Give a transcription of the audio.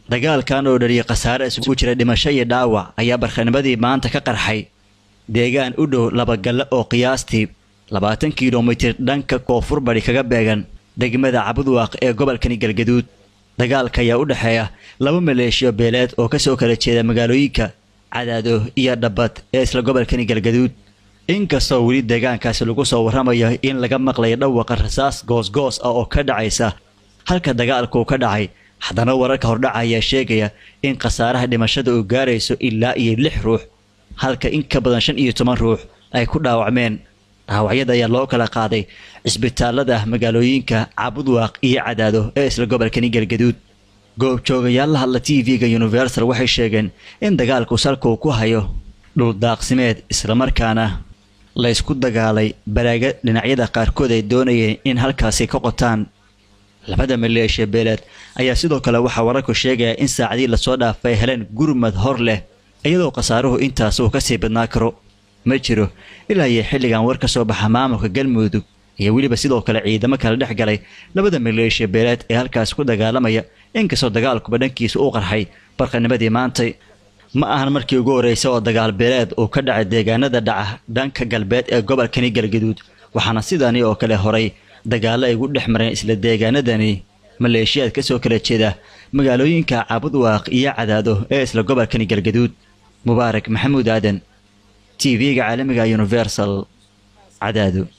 dagaalkan oo dhaliyay khasaare isugu jira dhimasho iyo dhaawac ayaa barkhanimadii maanta ka qarxay deegaan u dhow labagalle oo qiyaastii labaatan kilomitir dhanka koonfur bari kaga beegan degmada cabudwaaq ee gobolkani galgaduud dagaalka ayaa u dhexeeya laba maleeshiyo beeleed oo kasoo kala jeeda magaalooyinka cadaado iyo dhabbad ee isla gobolkani galgaduud inkastoo weli deegaankaasi lagu soo warramayo in laga maqlayo dhawaqa rasaas goosgoos ah oo ka dhacaysa halka dagaalku ka dhacay haddana wararka hordhaca ayaa sheegaya in khasaaraha dhimashada uu gaarayso ilaa iyo lix ruux halka in ka badan shan iyo toban ruux ay ku dhaawacmeen dhaawacyada ayaa loo kala qaaday cisbitaalada magaalooyinka cabudwaaq iyo cadaado ee isla gobolkani galgaduud goobjoogayaal la hadla t v-ga universal waxay sheegeen in dagaalku salka uu ku hayo dhuldaaqsimeed islamarkaana la ysku dagaalay baraaga dhinacyada qaarkood ay doonayeen in halkaasi ka qotaan labada maleeshiya beeleed ayaa sidoo kale waxaa wararku sheegaya in saacadii lasoo dhaafay heleen gurmad hor leh iyadoo khasaaruhu intaas uu kasii badnaa karo ma jiro ilaa iyo xilligan war ka soo baxa maamulka galmudug iyo weliba sidoo kale ciidamo kala dhex galay labada maleeshiya beeleed ee halkaas ku dagaalamaya inkastoo dagaalkuba dhankiisa u qarxay barqanimadii maantay ma ahan markii ugu horreysay oo dagaal beeleed uu ka dhacay deegaanada dhaca dhanka galbeed ee gobolkani galgaduud waxaana sidani oo kale horay dagaallo ay ugu dhex mareen isla deegaanadani maleeshiyaad ka soo kala jeeda magaalooyinka cabudwaaq iyo cadaado ee isla gobolkani galgaduud mubaarak maxamuud aadan t v-ga caalamiga universal cadaado